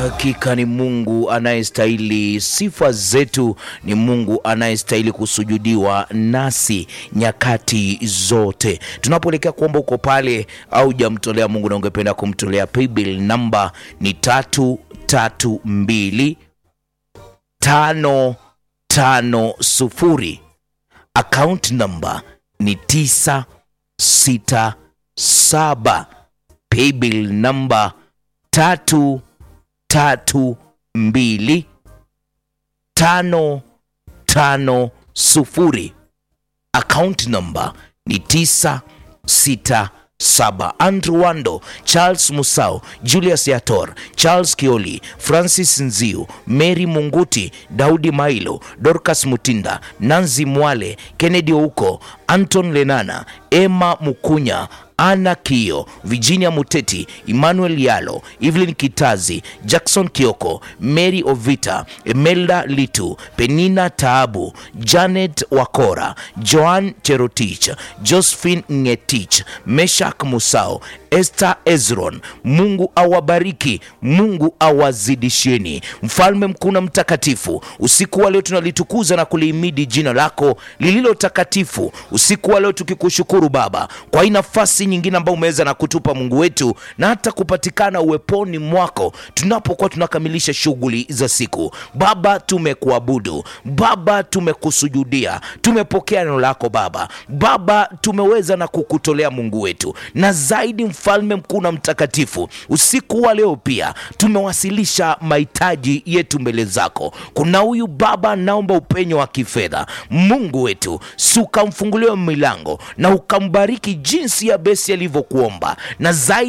Hakika ni Mungu anayestahili sifa zetu, ni Mungu anayestahili kusujudiwa nasi nyakati zote. Tunapoelekea kuomba uko pale au jamtolea Mungu na ungependa kumtolea paybill, namba ni tatu tatu mbili tano tano sufuri. Account namba ni tisa sita saba. Paybill namba tatu tatu mbili tano tano sufuri. Account number ni tisa sita saba. Andrew Wando, Charles Musau, Julius Yator, Charles Kioli, Francis Nziu, Mary Munguti, Daudi Mailo, Dorcas Mutinda, Nanzi Mwale, Kennedy Ouko, Anton Lenana, Emma Mukunya, Ana Kio, Virginia Muteti, Emmanuel Yalo, Evelyn Kitazi, Jackson Kioko, Mary Ovita, Emelda Litu, Penina Taabu, Janet Wakora, Joan Cherotich, Josephine Ngetich, Meshak Musao, Esther Ezron. Mungu awabariki, Mungu awazidisheni. Mfalme mkuu na mtakatifu, usiku wa leo tunalitukuza na kulihimidi jina lako lililo takatifu. Usiku wa leo tukikushukuru Baba kwa hii nafasi nyingine ambayo umeweza na kutupa Mungu wetu, na hata kupatikana uweponi mwako tunapokuwa tunakamilisha shughuli za siku. Baba, tumekuabudu Baba, tumekusujudia, tumepokea neno lako Baba. Baba, tumeweza na kukutolea Mungu wetu, na zaidi mfalme mkuu na mtakatifu, usiku wa leo pia tumewasilisha mahitaji yetu mbele zako. Kuna huyu baba, naomba upenyo wa kifedha Mungu wetu, si ukamfunguliwe milango na ukambariki jinsi ya besi alivyokuomba na zaidi